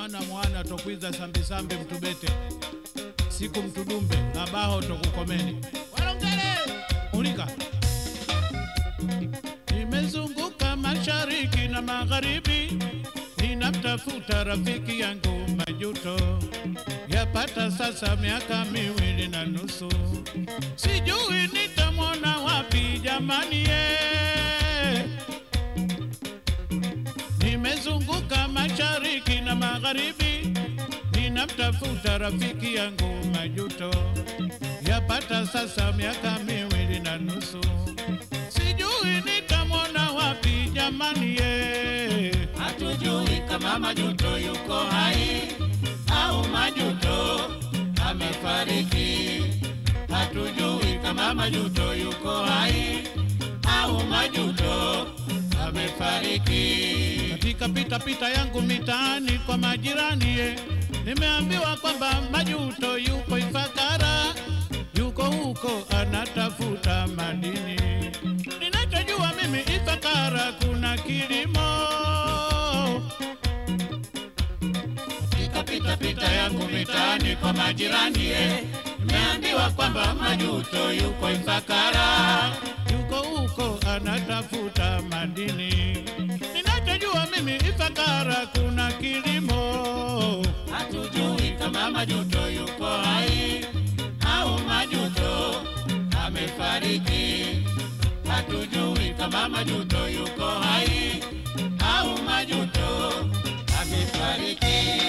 mwana mwana tokwiza sambisambi mtubete siku mtudumbe abaho tokukomeni walongele ulika nimezunguka mashariki na magharibi ninamtafuta rafiki yangu majuto yapata sasa miaka miwili na nusu sijui nitamwona wapi jamani ye nimezunguka mashariki na magharibi ninamtafuta rafiki yangu majuto yapata sasa miaka miwili na nusu sijui nitamwona wapi jamani ye hatujui kama majuto yuko hai au majuto amefariki. Hatujui kama majuto yuko hai au majuto amefariki. katika pitapita yangu mitaani kwa majirani ye nimeambiwa kwamba majuto yuko Ifakara, yuko huko anatafuta madini. Ninachojua mimi Ifakara kuna kilimo. Katika pita pita yangu mitaani kwa majirani ye, nimeambiwa kwamba majuto yuko Ifakara. yuko huko anatafuta madini. Ninachojua mimi Ifakara kuna kilimo. Hatujui kama majuto yuko hai au majuto amefariki. Hatujui kama majuto yuko hai au majuto amefariki.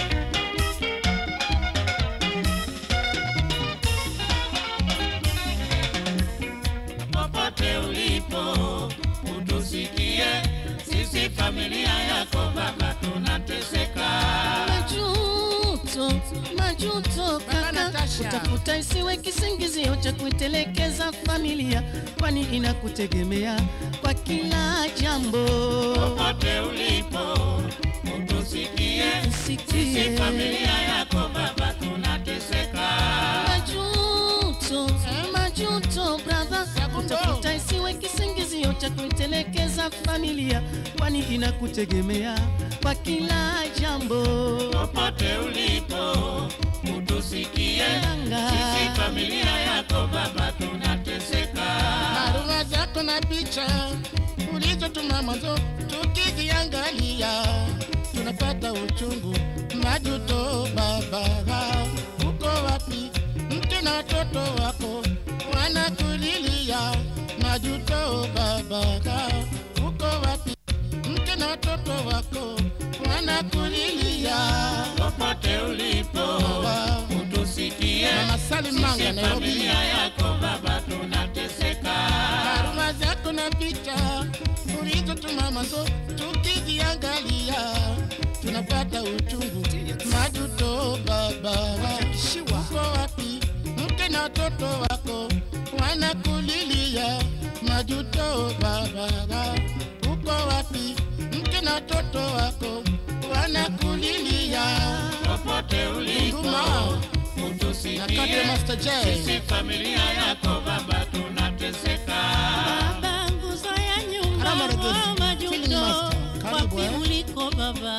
Popote ulipo utusikie, sisi familia yako baba tunateseka. Majuto, majuto kaka, Natasha. utafuta isiwe kisingizio cha kuitelekeza familia, kwani inakutegemea kwa kila jambo. popote ulipo utusikie, Usikie. sisi familia yako baba tunateseka. Majuto, majuto brother, utafuta isiwe kisingizio cha kuitelekeza familia, kwani inakutegemea kwa kila jambo. Popote ulipo utusikie, Yanga. sisi familia yako baba tunateseka. barua zako na picha ulizotuma mwanzo, tukiziangalia tunapata uchungu. Majuto baba, uko wapi? Mke na watoto wako wanakulilia. Majuto baba, uko wapi? Mke na watoto wako wanakulilia. Popote ulipo utusikie, Mama Salim Manga, sisi Nairobi. familia yako baba tunateseka. barua zako na picha ulizotuma mwanzo, tukiziangalia tunapata uchungu. Majuto baba, uko wapi? Mke na watoto wako wanakulilia. Majuto baba, uko wapi? Mke na watoto wako wanakulilia. Popote ulipo Huruma. Nakate utusikie, Master J. sisi familia yako baba tunateseka. Baba, nguzo ya nyumba, Alama Regezi, oh, Feeling majuto, Master. Karibu, wapi eh. uliko baba?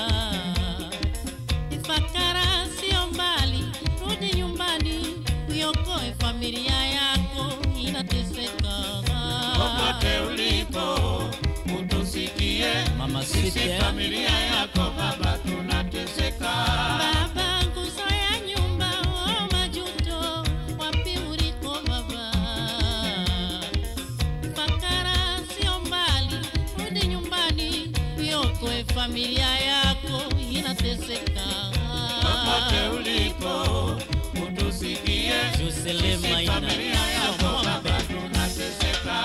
Ifakara sio mbali, rudi nyumbani, uiokoe familia yako inateseka. Popote ulipo utusikie, Mama sisi Sweet, eh? familia yako baba tunateseka. Baba, nguzo ya nyumba, oh, majuto, wapi uliko baba? Ifakara sio mbali, rudi nyumbani, uiokoe familia yako inateseka. Popote ulipo utusikie, Jocelyn sisi Maina. familia yako baba tunateseka.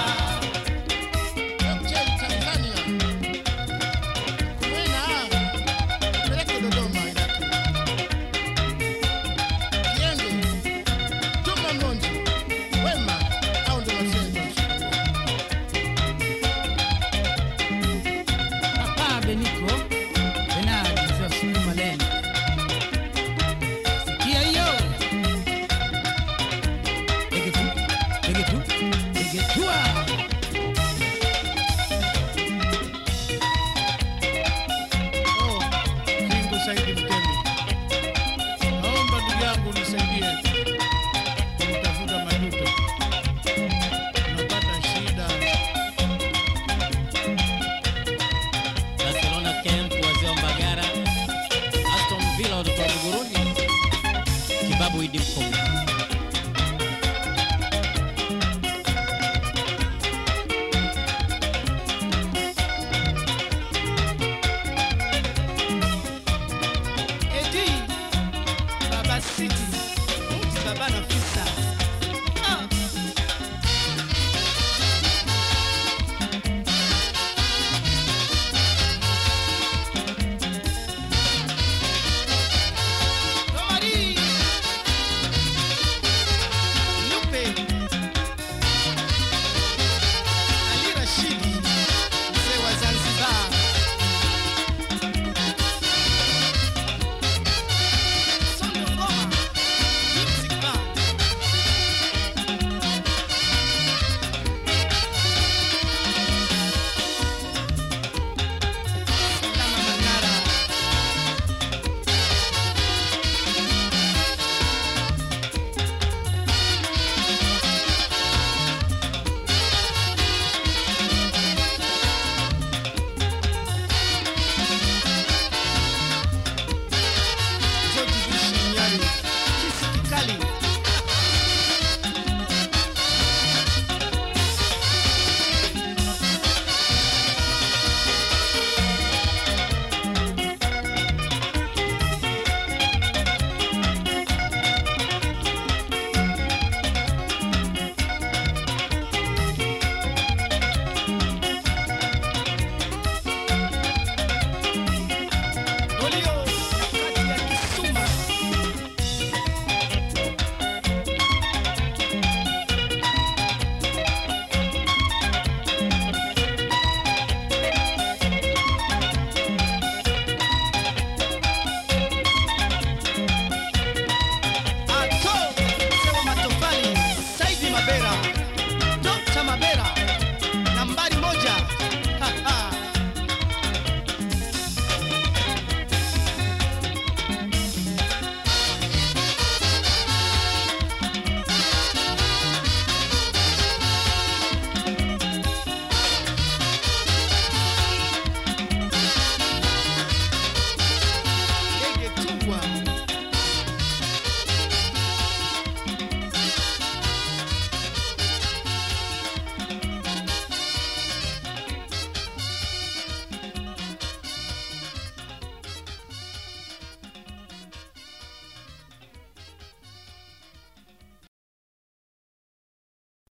J Tanzania. Kwena, peleke Dodoma Iraki. Kiende, Juma Mlonji, Wema, hao ndio wazee wa Papa Beniko Benard za Sulu Malene. Sikia hiyo. Ege tu, ege watoto wa Buguruni, Kibabu Idi Mkongwe.